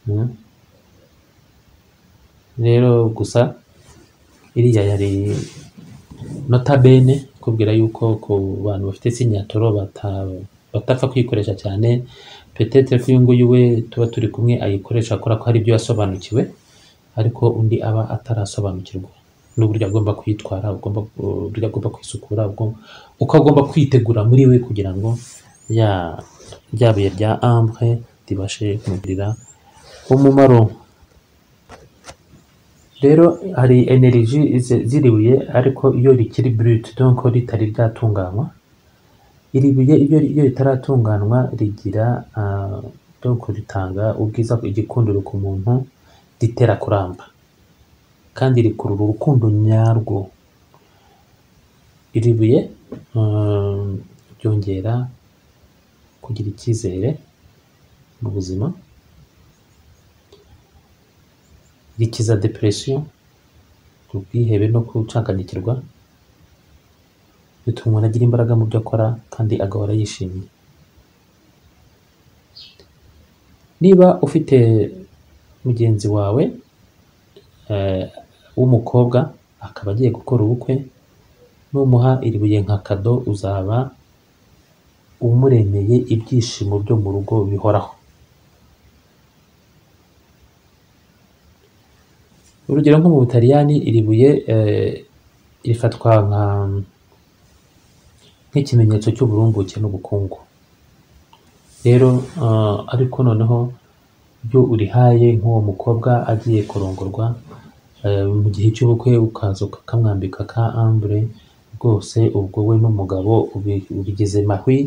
Mm. rero gusa iriya yari notabene kubwira yuko ku bantu bafite sinyatoro bata- batapfa kuyikoresha cyane petete ko uyu nguyu we tuba turi kumwe ayikoresha akora ko hari ibyo yasobanukiwe ariko undi aba atarasobanukirwa n'uburyo agomba kwitwara ugomba- uburyo agomba kwisukura ugomba- uko agomba kwitegura muri we kugira ngo ya rya buye rya ambre ribashe kumugirira umumaro rero hari energy zi- ziribuye ariko iyo rikiri brut donc ritari ryatunganywa iri buye iyo iyo ritaratunganywa rigira ah, donc ritanga ubwiza igikundiro ku muntu ritera kuramba kandi rikurura urukundo nyarwo iri buye mm, ryongera kugira icyizere mu buzima rikiza depression ubwihebe no gucanganyikirwa bituma umuntu agira imbaraga mu byo akora kandi agahora yishimye niba ufite mugenzi wawe eh, w'umukobwa akaba agiye gukora ubukwe numuha iri buye nka kado uzaba umuremeye ibyishimo byo mu rugo bihoraho urugero nko mu butaliyani iri buye eh, rifatwa nka nk'ikimenyetso cy'uburumbuke n'ubukungu rero ah, ariko noneho iyo urihaye nk'uwo mukobwa agiye kurongorwa eh, mu gihe cy'ubukwe ukaza ukamwambika ka ambure rwose ubwo we n'umugabo ubi- ubigeze mahwi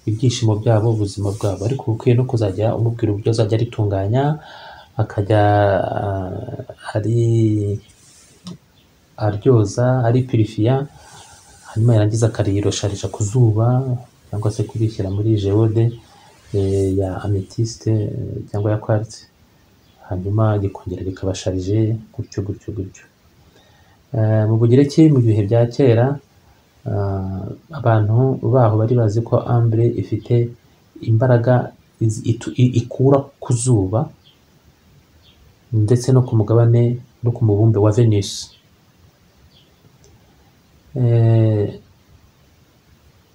ibyishimo byabo ubuzima bwabo ariko uba ukwiye no kuzajya umubwira uburyo azajya aritunganya akajya ah, ari aryoza aripirifiya hanyuma yarangiza akariyorosharisha ku zuba cyangwa se kurishyira muri geode eh, ya amethyste eh, cyangwa ya quartz hanyuma rikongera rikabasharije gutyo gutyo gutyo Eh, mu bugereki mu bihe bya kera Ah, abantu baho bari bazi ko ambure ifite imbaraga iz- itu- i- ikura ku zuba ndetse no ku mugabane no ku mubumbe wa venus Eh,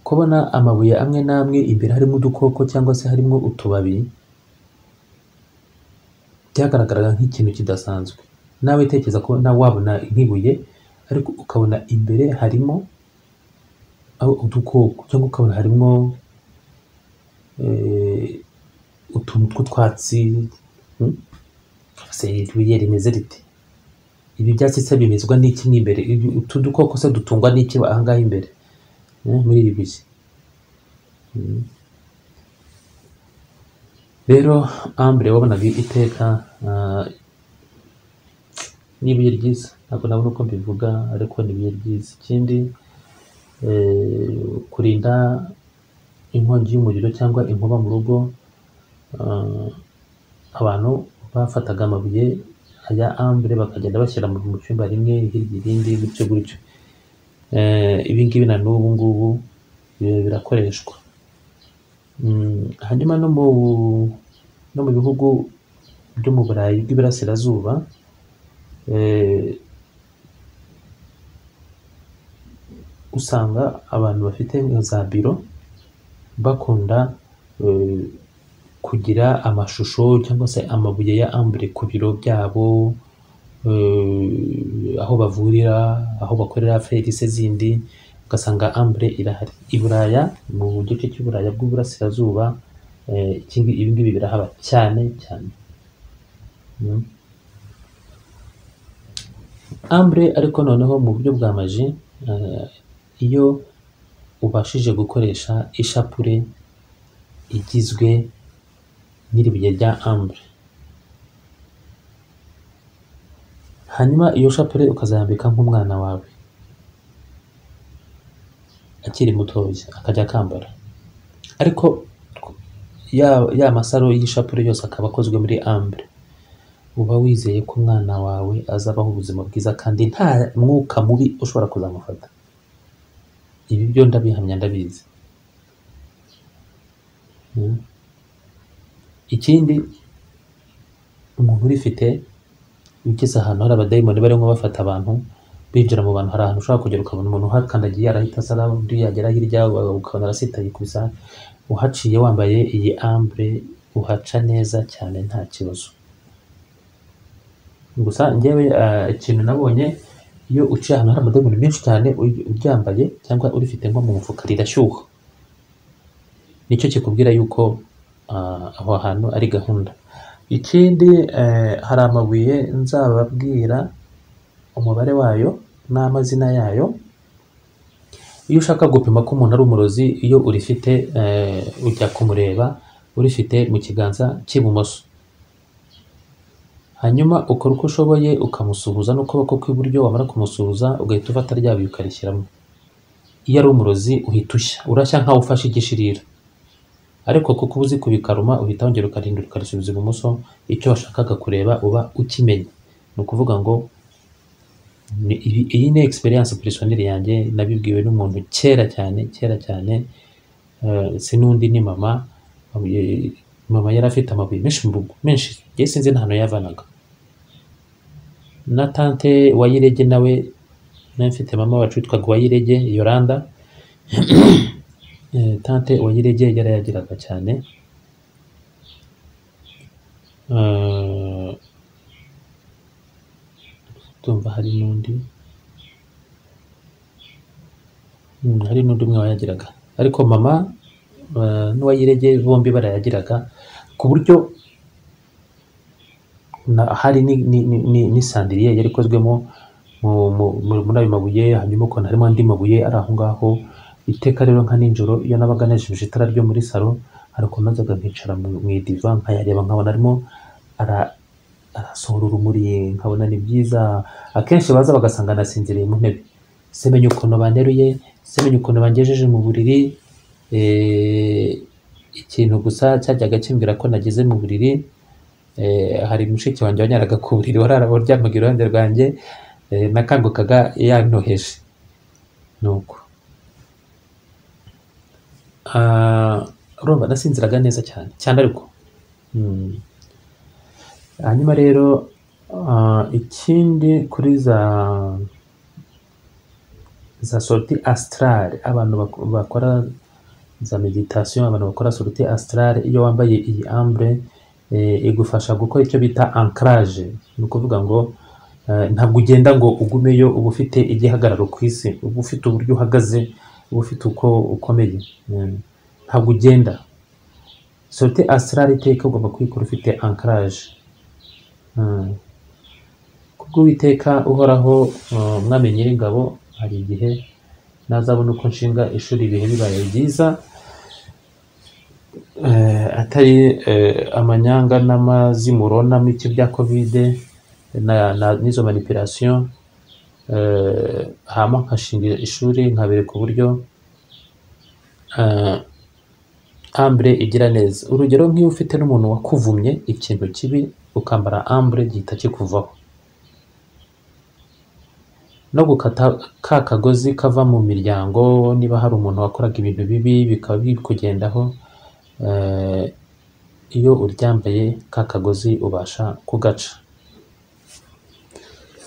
kubona amabuye amwe n'amwe imbere harimo udukoko cyangwa se harimo utubabi byagaragaraga nk'ikintu kidasanzwe nawe tekereza ko nawe wabona nk'ibuye ariko ukabona imbere harimo aho udukoko cyangwa ukabona harimo eh, utuntu tw'utwatsi hmm? se ibuye rimeze rite ibi byatsi se bimezwa n'iki mo imbere Ibi- utu dukoko se dutungwa n'iki ahangaha imbere eh, muri ibi bihe Hmm. rero ambure wabonaga iteka ah, ni ibuye ryiza ntabwo nabona uko mbivuga ariko ni ibuye ryiza ikindi eh, kurinda inkongi y'umuriro cyangwa inkuba mu rugo ah, abantu bafataga amabuye ya ambure bakagenda bashyira mu mu cyumba rimwe hirya irindi gutyo gutyo Eh, ibi ngibi na n'ubu ngubu eh, birakoreshwa Mm, hanyuma no mu no mu bihugu byo mu burayi bw'iburasirazuba eh, usanga abantu bafite nka za biro bakunda eh, kugira amashusho cyangwa se amabuye ya ambure ku biro byabo eh, aho bavurira aho bakorera ferise zindi ugasanga ambure irahari i buraya mu gice cy'i buraya bw'uburasirazuba eh, iki ngi- ibi ngibi birahaba cyane cyane Mm. ambure ariko noneho mu buryo bwa maji eh, iyo ubashije gukoresha ishapure igizwe n'iribuye rya ambure hanyuma iyo shapure ukazayambika nk'umwana wawe akiri mutoya akajya akambara ariko ya, ya masaro y'ishapure yose akaba akozwe muri ambure uba wizeye ko umwana wawe azabaho ubuzima bwiza kandi nta mwuka mubi ushobora kuzamufata ibi byo ndabihamya ndabizi Mm. ikindi umuntu urifite ugeze ahantu hari abadayimoni barimo bafata abantu binjira mu bantu hari ahantu ushobora kugera ukabona umuntu uhakandagiye arahita asara undi yagera hirya wa- ukabona arasitaye ku bisa uhaciye wambaye iyi ambure uhaca neza cyane nta kibazo gusa njyewe ah, ikintu nabonye iyo uciye ahantu hari amadayimoni menshi cyane ury- uryambaye cyangwa urifite nko mu mufuka rirashyuha nicyo kikubwira yuko ah, aho hantu ari gahunda ikindi eh, hari amabuye nzababwira umubare wayo n'amazina yayo iyo ushaka gupima ko umuntu ari umurozi iyo urifite eh, ujya kumureba urifite mu kiganza cy'ibumoso hanyuma ukora uko ushoboye ukamusuhuza n'ukuboko kw'iburyo wamara kumusuhuza ugahita ufata ryabuye ukarishyiramo iyo ari umurozi uhita ushya urashya nkaho ufashe igishirira ariko kuko uba uzi kubikaruma uhita wongera ukarindura ukarisubiza ibumoso icyo washakaga kureba uba ukimenya ni ukuvuga ngo ni- ibi- iyi ni experience personnel yanjye nabibwiwe n'umuntu kera cyane kera cyane eh, si n'undi ni mama eh, mama yari afite amabuye menshi mu rugo menshi yari sinzi n'ahantu yavanaga na tante wayirege nawe nawe mfite mama wacu witwaga uwayirege yoranda eh, tante wayirege yarayagiraga cyane Eh, ndumva hari n'undi Mm, hari n'undi umwe wayagiraga ariko mama eh, n'uwayirege bombi barayagiraga ku buryo na- hari ni- ni- ni- ni- n'isandiriye yari ikozwemo mu- mu- mu- muri ayo mabuye hanyuma ukabona harimo andi mabuye ari aho ngaho iteka rero nka nijoro iyo nabaga najimije itara ryo muri salo hari ukuntu najyaga nkicara mu mu idiva nkayareba nkabona arimo ara- arasohora urumuri nkabona ni byiza akenshi baza bagasanga nasinziriye mu ntebe semenya ukuntu banteruye semenya ukuntu bangejeje mu buriri eh, ikintu gusa cyajyaga kimbwira ko nageze mu buriri eh, hari mushiki wanjye wanyaraga ku buriri warara waryamaga iruhande rwanjye eh, nakangukaga yantoheje ni uko urumva nasinziraga neza cyane cyane ariko Mm. hanyuma rero ah, ikindi kuri za za sorti astrale abantu bak- bakora za meditation abantu bakora sorti astrale iyo wambaye iyi ambre eh, igufasha gukora icyo bita ancrage ni ukuvuga ngo eh, ntabwo ugenda ngo ugumeyo uba ufite igihagararo ku isi uba ufite uburyo uhagaze uba ufite uko ukomeye Mm. ntabwo ugenda sorite asirari iteka ugomba kuyikora ufite ankaraje kubwo uwiteka uhoraho uh, umwami nyiringabo hari igihe nazabona uko nshinga ishuri ibihe bibaye byiza eh, atari eh, amanyanga n'amazimuro n'amiki bya kovide na- na- n'izo manipirasiyo eh, hama nkashinga ishuri nkabereka uburyo eh, ambure igira neza urugero nk'iyo ufite n'umuntu wakuvumye ikintu kibi ukambara ambure gihita kikuvaho no gukata ka kagozi kava mu miryango niba hari umuntu wakoraga ibintu bibi bikaba bikugendaho eh, iyo uryambaye ka kagozi ubasha kugaca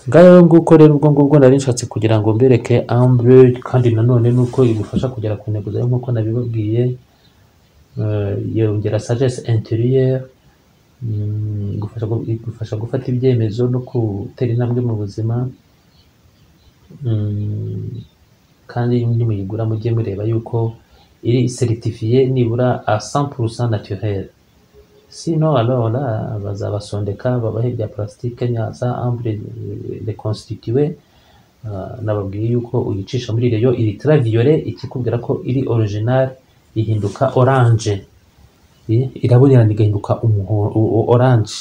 ngayo nguko rero ubwo ngubwo nari nshatse kugira ngo mbereke ambure kandi nanone nuko igufasha kugera ku ntego zawe nk'uko nabibabwiye Eh, yongera sagesse intérieure mm, igufasha gu- igufasha gufata ibyemezo no gutera intambwe mu buzima Mm, kandi nimuyigura mujye mureba yuko iri certifié nibura a 100% naturel sino alors là bazabasondeka babahe ibya plastique nyaza ambre deconstitué nababwiye yuko uyicisha muri reyo iri traviyore ikikubwira ko iri original ihinduka oranje I- irabonerana igahinduka umuho- o- o- oranje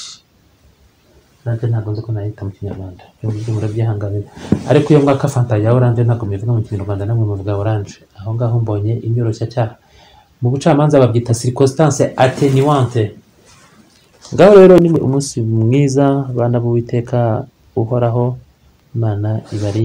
oranje ntabwo nzi ko nayita mu kinyarwanda ibyo ngibyo murabyihanganira ariko iyo mwaka fanta ya oranje ntabwo mbivuga mu kinyarwanda namwe muvuga oranje aho ngaho mbonye inyoroshyacyaha mu bucamanza babyita circonstance attenuante ngaho rero ni umunsi mwiza abana b'uwiteka uhoraho imana ibari